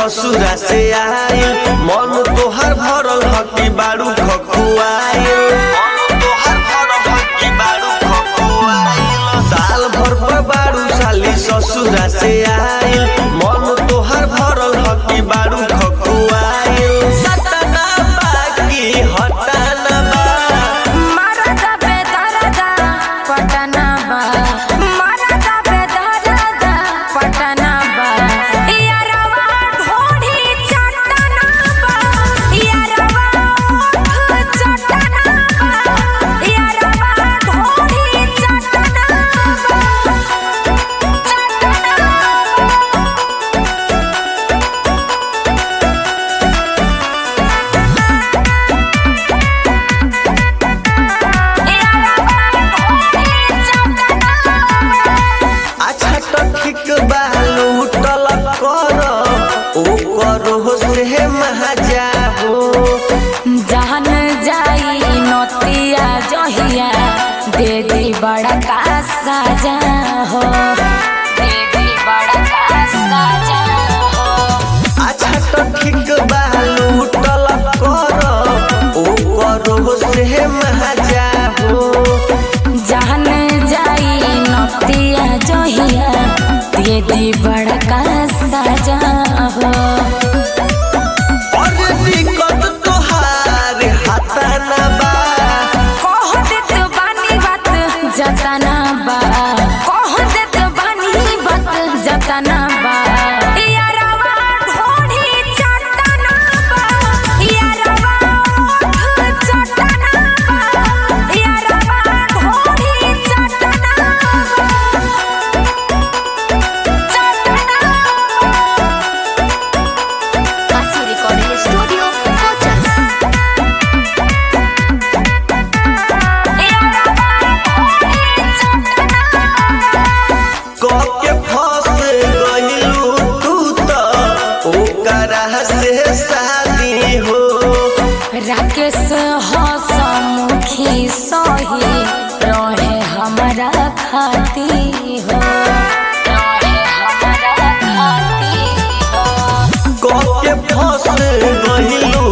ससुरा से आइल मन तोहर भरल हकी बारू खकुआइल मन तोहर भरल हकी बारू खकुआइल साल भर पर बारू साली ससुरा से आइल मन तोहर भरल हकी बारू खकुआइल सतना बाकी हटाना बा मरदा बेदरदा पटना बा मरदा बेदरदा पटना बा यारवा ढोढ़ी चटना बा यारवा ओठ चटना बा यारवा ढोढ़ी चटना बा अच्छा तो ठीक बा लूटल कर ओ करो से महाजा हो जहन जाई नतिया जहिया दे दी बड़ा का साजा हो दे दी बड़ा का साजा हो अच्छा तो ठीक बा लूटल कर ओ करो से महाजा हो जहन जाई नतिया जहिया दे दी बड़ा का साजा हो और दिक्कत तोहार हाथाना बा कह देत बानी बात जतना बा कह देत बानी बात जतना बा यारवा ढोढ़ी चटना बा यारवा ओठ चटना बा यारवा ढोढ़ी चटना बा चटना Así Recording Studio, Cochas. के फंस गइलू तू तो ओकरा से शादी हो राकेश हसमुखी सही रहे हमारा खाती हो रहे हमारा खाती हो के फंस गइलू